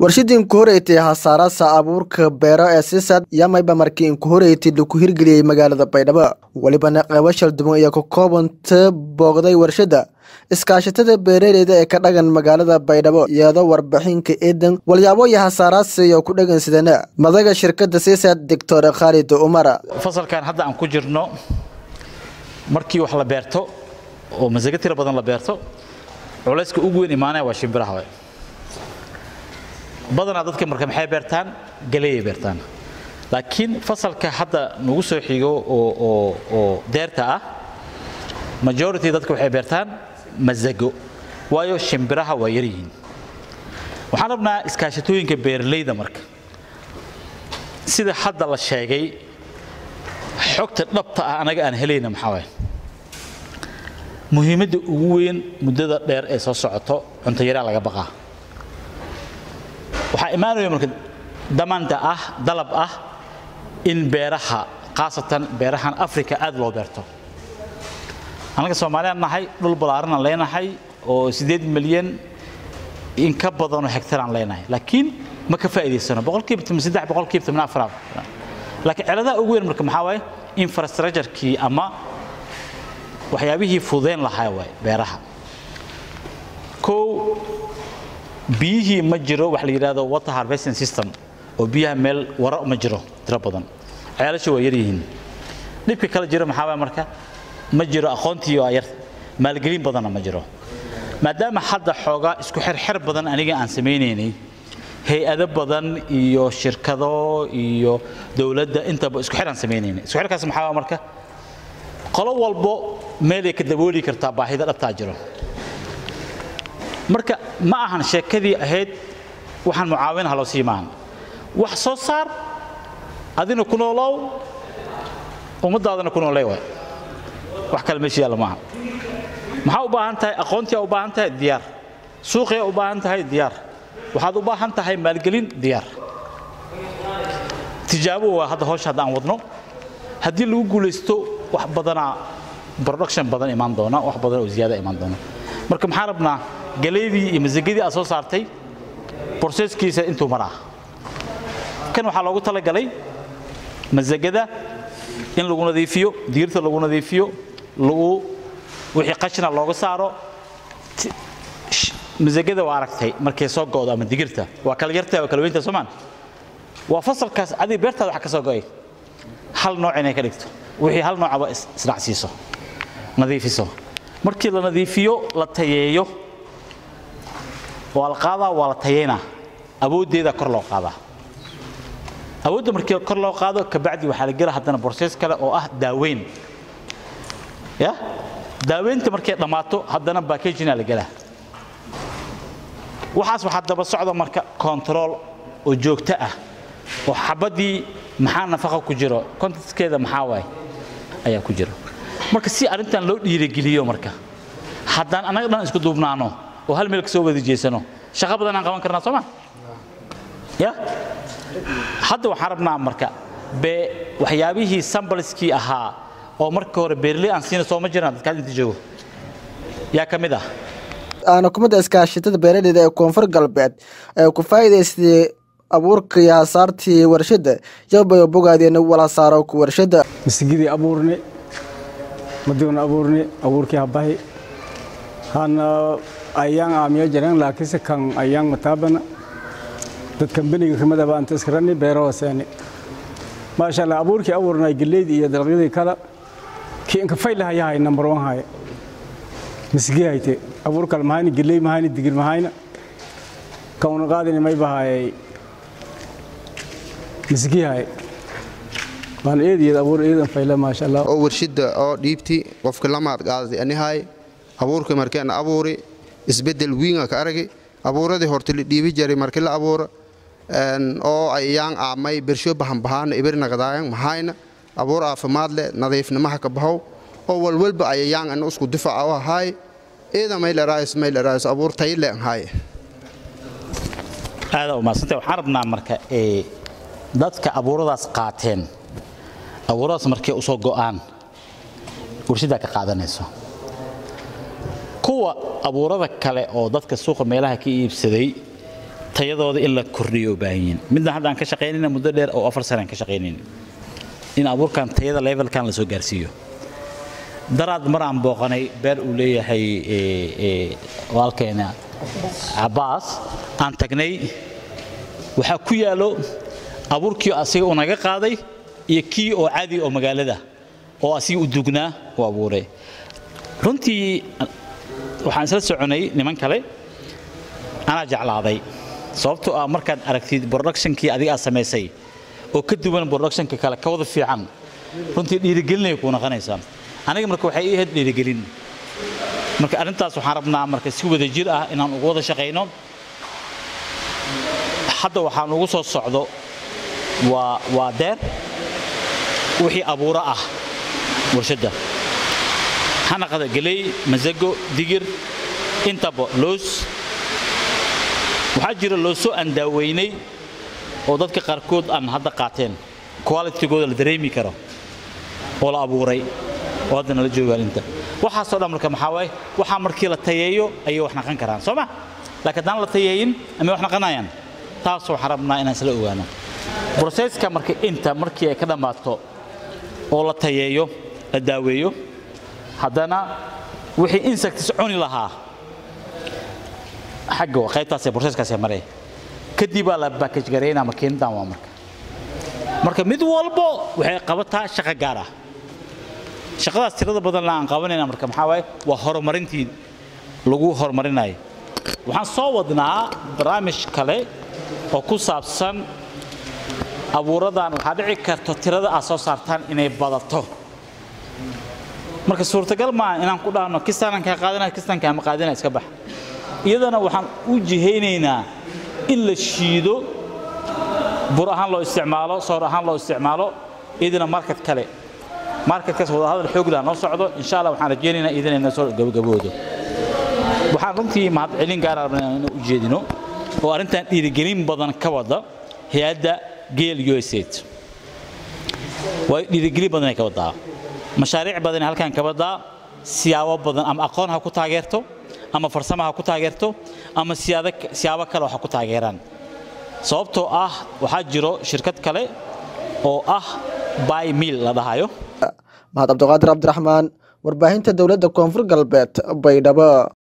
warshadii inku horeytay hasaarasa abuurka beero ee sisad yamayba markii inku horeytay laku hirgeliyey magaalada baydhabo welibana qeybo shalduban iyo ka koobanta booqday warshadda iskaashatada beeraleyda ee ka dhagan magaalada baydhabo iyadoo warbixinka eedan walyaabo iyo hasaaraasi oo ku dhagan sidana madaga shirkadda sisad doctor khaalid umar fasalkan hadda aan ku jirno markii wax la beerto oo masago tiro badan la beerto culayska ugu weyn imaanaya waa shimbiraha waay badanaa dadka marka maxay beertaan galeeyay beertaan laakiin fasalka hadda nagu soo xigo oo oo oo deerta ah majority dadka waxay beertaan masago waayo shimbiraha waa yar yihiin waxaan rabnaa iskaashatooyinka beeralayda marka sida hadda la sheegay xogta dhabta ah anaga aan helayna maxaa waay muhiimadda ugu weyn muddada dheer ee soo socoto cunto yaraa laga baqaa waxaa imaanaya marka damanda ah dalab ah in beeraha khaasatan beerahan africa aad loo beerto annaga soomaaliyaan nahay dhul ballaaranaan leenahay oo siddeed milyan in ka badanoo hektaraan leenahay laakiin ma ka faa'iidaysano boqolkiiba toban saddex boqolkiiba toban afar laakiin ciladaha ugu weyn marka maxaa waaye infrastructure-kii ama waxyaabihii fududeyn lahaa waay beeraha kow biyihii ma jiro wax la yidhaahdo water harvesting system oo biyaha meel wara ma jiro tiro badan ceelasha waa yaryihiin dhibka kale jiro maxaa waay marka ma jiro aqoontii waa yar maalgelin badanna ma jiro maadaama hadda xoogaa isku xirxir badan aniga aan samaynaynay hay-ado badan iyo shirkado iyo dowladda intaba isku xir aan samaynaynay isku xirkaas maxaa waay marka qolo walbo meelay ka dabooli kartaa baahida dhabtaa jiro marka ma ahan sheekadii ahayd waxaan mucaawin haloo sii maahan wax soo saar adina ku noolow ummadaadana ku noolay waay wax kale meesha yaalla maaha maxaa u baahan tahay aqoontiyaa u baahan tahay diyaar suuqiyaa u baahan tahay diyaar waxaad u baahan tahay maalgelin diyaar tijaabo waa hadda hawsha hadda aan wadno haddii lagu guulaysto wax badanaa production badan imaan doona wax badan oo ziyaada imaan doona marka maxaan rabnaa galeydii iyo masagadii aad soo saartay borseskiisa intuu maraa kan waxaa loogu talagalay masagada in lagu nadiifiyo diirta lagu nadiifiyo lagu wixii qashina looga saaro masagada waa aragtay markay soo go'do ama digirta waa kala yartahay waa kala weyntahay soomaan waa fasalkaas adiga beertaada wax ka soo go'ay hal nooc inay ka dhigto wixii hal noocaba isdhacsiiso nadiifiso markii la nadiifiyo la tayeeyo waa la qaadaa waa la tayeynaa awooddeeda kor loo qaadaa awoodda markii kor loo qaado kabacdi waxaa la gela haddana borsees kale oo ah daaweyn ya daaweynta markay dhammaato haddana backagina la gelaa waxaas waxaa daba socda marka control oo joogto ah oo xabaddii maxaa nafaqa ku jiro contexkeeda maxaa waay ayaa ku jira marka si arrintan loo dhiirigeliyo marka haddaan annaga dhan isku duubnaano oo hal meel ka soo wada jeesano shaqo badan aan qaban karnaa sooma ya hadda waxaan rabnaa marka be waxyaabihii sambalskii ahaa oo markii hore beerley aan siina sooma jiraan dadkaad inta joogo yaa ka mid ah aana kumida iskaashatada beeraleyda ee koonfur galbeed ee ku faa'iidaystay abuurka iyo hasaartii warshadda yabay bogaadeen wala saaro ku warshadda masigidii abuurne madiuna abuurne abuurkii habahi hana ayaan aamiyo jireen laakiinse kan ayaan mataabana dad kambaniga kamadaba anta iskarani beero hooseeni maasha allah abuurkii abuurnay geleydii iyo dalagyadii kale kii inka faylahayahay number one haye masigii hayte abuur kale mahayna geley mahayna digir mahayna kauna qaadini may bahayay masigii haye waan eediyad abuur eedan fayla maasha allah oo warshada oo dhiibti qofka lamaad qaaday anihay abuurka markaan abuuri isbedel wiinga ka aragi abuuradii horta la dhiibi jiray markii la abuuro oo ayaan aamay bersho bahan bahaana ibirna qadaayan mahayna abuur caafimaad leh nadiifnimaha ka bahow oo walwalba ayayaan ana isku difaaca u ahaay eeda maylaraayis maylaraayis abuur tayle ahaay aada u maadsantay waxaan rabnaa marka ee dadka abuuradaas qaateen abuuradaas markay u soo go'aan warshaddaa ka qaadanayso kuwa abuurada kale oo dadka suuqa meelaha ka iibsaday tayadooda in la kordhiyo u baahan yihiin midna hadda aan ka shaqaynayna muddo dheer oo afar sane aan ka shaqaynayn in abuurkan tayada levelkan la soo gaarsiiyo daraad mar aan booqanay beer uu leeyahay walkeena cabaas aan tagnay waxaa ku yaalo abuurkii asiga uu naga qaaday iyo kii oo caadi oo magaalada oo asiga u dugnaa u abuuray runtii waxaan isla soconay niman kale anaa jeclaaday sababtoo ah markaad aragtid productionkii adiga aad samaysay oo ka duwan productionka kale ka wada fiican runtii dhiirigelinay kuu noqonaysaa aniga marka waxay ii ahayd dhiirigelin marka arrintaas waxaan rabnaa marka si wada jir ah inaan ugu wada shaqayno hadda waxaan ugu soo socdo waa waa deer wixii abuuro ah warshadda hanaqada geley masago digir intaba loos waxaa jira loosoo aan daaweynay oo dadka qaarkood aan hadda qaateen qualitygooda la dareemi karo oo la abuuray oo haddana la joogaan inta waxaasoo dhan marka maxaa waaye waxaa markii la tayeeyo ayay wax naqan karaan soo ma laakiin haddaan la tayeeyin amay wax naqanayaan taas waxaan rabnaa inaan isla ogaano broseska marka inta markii ay ka dhammaato oo la tayeeyo la daaweeyo haddana wixii insects cuni lahaa xagga waa qaybtaasee broseskaasee maree kadib baa la backage gareynaa makiinadan waa marka marka mid walbo waxay qabataa shaqo gaar ah shaqadaas tirada badanna aan qabanayna marka maxaa waaye waa horumarintii lagu horumarinayo waxaan soo wadnaa barnaamij kale oo ku saabsan abuuradan waxaa dhici karto tirada aad soo saartaan inay badato marka suurtagal maaha inaan ku dhahno kistaanaan kaa qaadanaya kistaan kaama qaadana iska bax iyadana waxaan u jihaynaynaa in la shiido bur ahaan loo isticmaalo soor ahaan loo isticmaalo iyadana market kale marketkaas wadahadal xoogla noo socdo insha allah waxaan rajaynaynaa iyadana inoo soo gabagaboodo waxaan runtii mahadcelin gaar ah inaan u jeedino oo arrintan dhiirigelin badan ka wada hay-adda geel usaid waa dhiirigelin badan ay ka wadaa mashaariic badan ay halkan ka wadaa siyaabo badan ama aqoon ha ku taageerto ama farsamo ha ku taageerto ama siyaabo kale ha ku taageeraan sababtoo ah waxaa jiro shirkad kale oo ah by mill la dhahayo mahad cabdiqaadir cabdiraxmaan warbaahinta dowladda koonfur galbeed baydhabo